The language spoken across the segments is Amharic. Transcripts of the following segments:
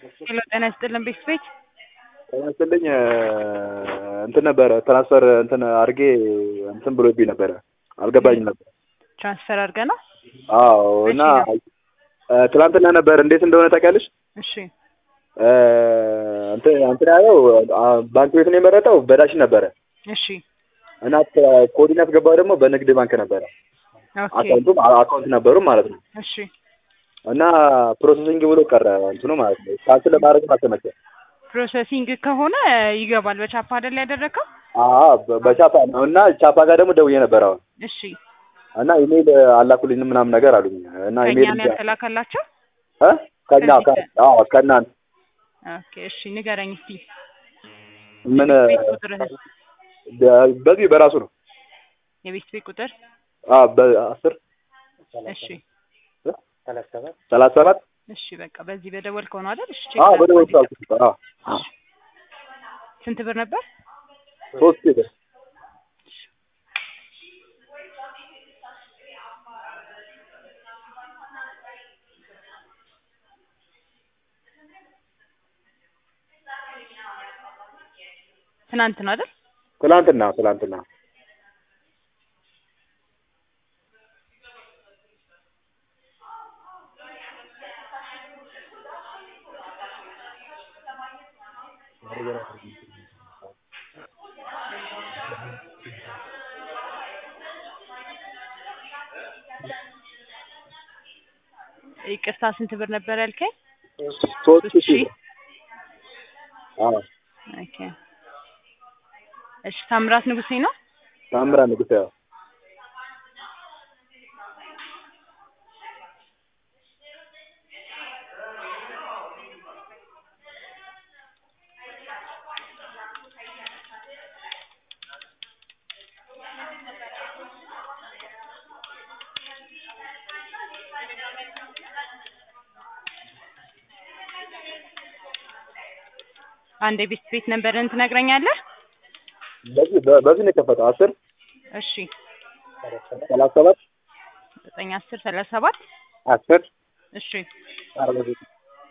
ሄሎ ጤና ይስጥልን ቤት ቤት ጤና ይስጥልኝ እንትን ነበረ ትራንስፈር እንትን አድርጌ እንትን ብሎብኝ ነበረ አልገባኝም ነበር። ትራንስፈር አድርገህ ነው? አዎ እና ትላንትና ነበር እንዴት እንደሆነ ታውቂያለሽ? እሺ እንትን እንትን ያለው ባንክ ቤት ነው የመረጠው በዳሽን ነበረ እሺ እና ኮዲን ያስገባው ደግሞ በንግድ ባንክ ነበረ። ኦኬ አካውንቱም አካውንት ነበሩ ማለት ነው። እሺ እና ፕሮሰሲንግ ብሎ ቀረ እንትኑ ማለት ነው። ካንስል ለማድረግም አልተመቸም። ፕሮሰሲንግ ከሆነ ይገባል። በቻፓ አይደል ያደረግከው? አዎ በ- በቻፓ ነው እና ቻፓ ጋር ደግሞ ደውዬ ነበር አሁን እሺ እና ኢሜይል አላኩልኝም ምናምን ነገር አሉኝ እና ከእኛ ኢሜይል ነው ያልተላከላቸው? እ ከኛ ከዚህ ከ- አዎ ከእናንተ ኦኬ እሺ ንገረኝ እስቲ ምን ቤት ቁጥርህን በ- በዚህ በራሱ ነው የቤት ቤት ቁጥር አዎ በአስር እሺ ሰላሳ ሰባት እሺ በቃ በዚህ በደወልከው ነው አይደል? እሺ ቼክ አዎ ላድርግ በደወል ወዲህ። ሳልኩት አዎ አዎ ስንት ብር ነበር? ሶስት ጊዜ ትናንት ነው አይደል? ትላንትና ትላንትና ይቅርታ ስንት ብር ነበር ያልከኝ? ሶስት ሺህ? ሺህ አዎ ኦኬ እሺ ታምራት ንጉሴ ነው? ታምራ ንጉሴ ያው አንድ የቤት ቤት ነበርን ትነግረኛለህ? በዚህ በ- በዚህ ነው የከፈተው አስር እሺ ሰላሳ ሰባት ዘጠኝ አስር ሰላሳ ሰባት አስር እሺ አርባ ዘጠኝ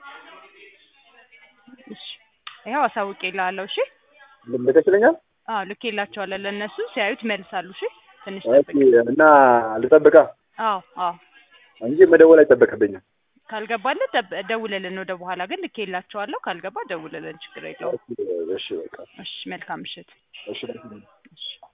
እሺ ይኸው አሳውቄልሃለሁ። እሺ ልከሽልኛል አዎ ልኬላቸዋለሁ። ለእነሱ ሲያዩት መልሳሉ። እሺ ትንሽ ኦኬ ጠብቅ። እና ልጠብቃ አዎ አዎ እንጂ መደወል አይጠበቅብኝም ካልገባልህ ደብ- ደውልልን። ወደ በኋላ ግን ልኬላቸዋለሁ። ካልገባ ደውልልን፣ ችግር የለውም። እሺ በቃ እሺ መልካም ምሽት። እሺ እሺ